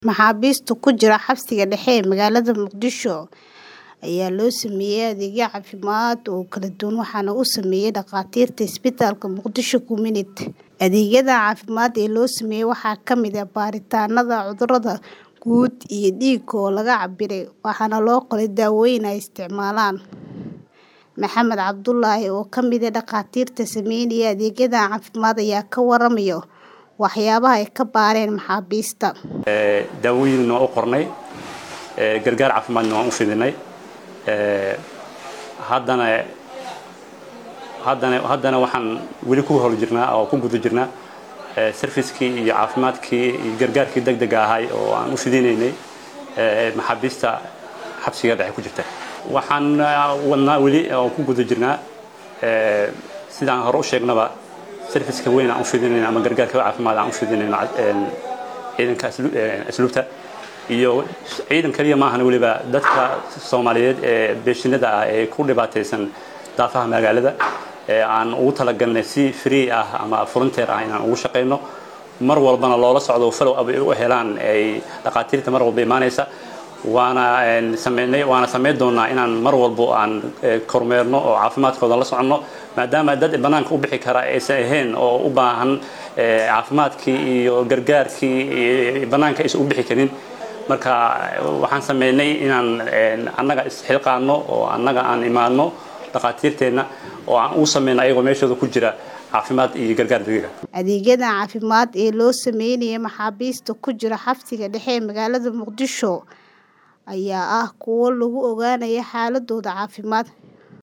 Maxaabiista ku jira xabsiga dhexe ee magaalada Muqdisho ayaa loo sameeyay adeegyo caafimaad oo kala duwan waxaana uu sameeyay dhakhaatiirta isbitaalka Muqdisho Community. Adeegyada caafimaad ee loo sameeyay waxaa ka mid ah baaritaannada cudurrada guud iyo dhiigga oo laga cabbiray, waxaana loo qoray daawooyin ay isticmaalaan. Maxamed Cabdulaahi oo ka mid ah dhakhaatiirta sameynaya adeegyada caafimaad ayaa ka warramaya waxyaabaha ay ka baareen maxaabiista. daawooyinna waan u qornay gargaar caafimaadna waan u fidinay haddana haddana haddana waxaan weli ku hor jirnaa oo ku guda jirnaa servicekii iyo caafimaadkii iyo gargaarkii degdega ahay oo aan u fidinaynay maxaabiista xabsiga dhexe ku jirta waxaan wadnaa weli oo ku guda jirnaa sidaan hore u sheegnaba serviceka weyn aan u fidinayna ama gargaarka caafimaad aan u fidinayno ciidanka asluubta iyo ciidan kaliya maahan weliba dadka soomaaliyeed ee beeshinada ah ee ku dhibaataysan daafaha magaalada ee aan ugu talagalnay si free ah ama volunteer ah inaan ugu shaqayno mar walbana loola socdo follow up ay u helaan ay dhakhaatiirta mar walba imaanaysa waana sameynay waana sameyn doonaa inaan mar walbo aan kormeerno oo caafimaadkooda la soconno maadaama dad banaanka u bixi kara aysan ahayn oo u baahan caafimaadkii iyo gargaarkii banaanka aysan u bixi karin marka waxaan sameynay inaan annaga isxilqaano oo annaga aan imaadno dhakhaatiirteenna oo aan u sameyno ayagoo meeshooda ku jira caafimaad iyo gargaar degdeg ah Adeegyada caafimaad ee loo sameynayay maxaabiista ku jira xabsiga dhexe ee magaalada Muqdisho ayaa ah kuwo lagu ogaanayo xaaladooda caafimaad